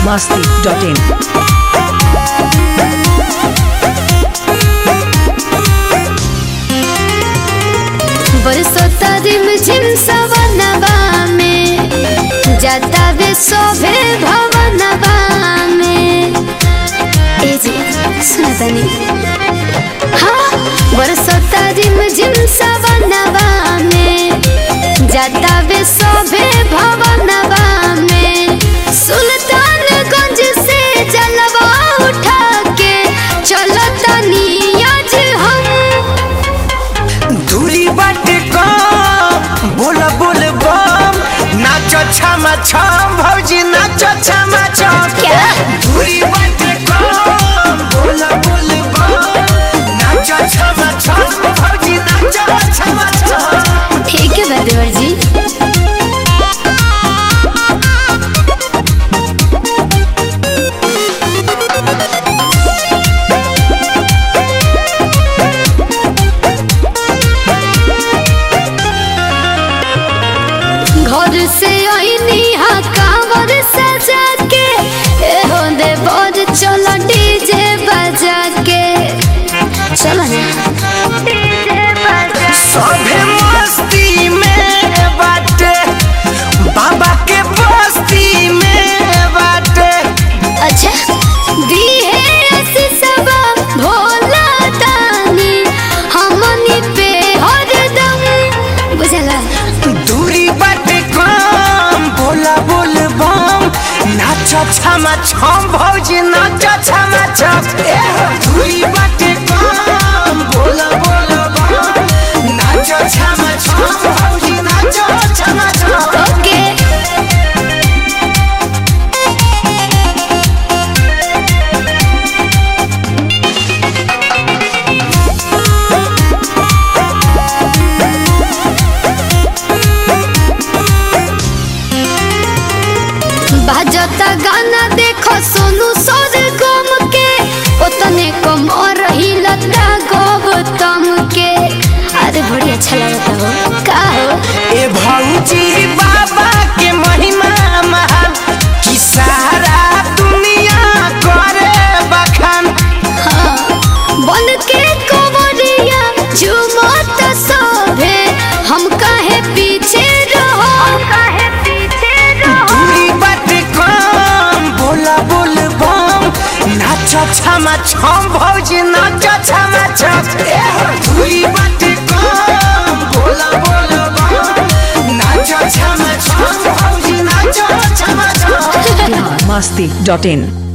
masti.in. बरसोता रिमझिम सवनवा में जाता वे शोभे भवनवा में ए जी सुना तनी हाँ बरसोता रिमझिम सवनवा में जाता वे शोभे भवनवा में सुल्तानगंज से जलवा उठा के चलो तनी आज हम दूरी बाटे कम बोल बोल बम नाचो छमा छम भौजी नाचो छमा छम क्या? दूरी बाटे कम बोल बोल बम नाचो छमा छम भौजी नाचो छमा छम ठीक है बदेवर जी घर से आईनी हा कांवर सजा के ए हो दे बोझ चलो डीजे बजा के चलो ना डीजे बजा सभे मस्ती में बाटे बाबा के बस्ती में बाटे अच्छा दी है ऐसी सब भोला दानी हमनी पे हरदम बुझला दूरी बाटे कम बोला बोल बम नाचो छमा छम भौजी नाचो छमा छम ए हो, दूरी बाटे कम बोला बोल बम नाचो छमा छम भौजी नाचो छमा छम ओके बाजता गाना देखो सोनू सोर गम के उतने कम और रही लता गौतम के अरे बड़ी अच्छा लगता हो का हो ए भौजी बाबा के महिमा महान कि सारा दुनिया करे बखान बन के कोवरिया झूमत सोभे हम काहे पीछे रहो हम काहे पीछे दूरी बाटे कम बोला बोल बम नाचो छमा छम भौजी नाचो छमा छम ए हो, दूरी बाटे कम बोला बोल बम नाचो छमा छम भौजी नाचो छमा छम masti.in.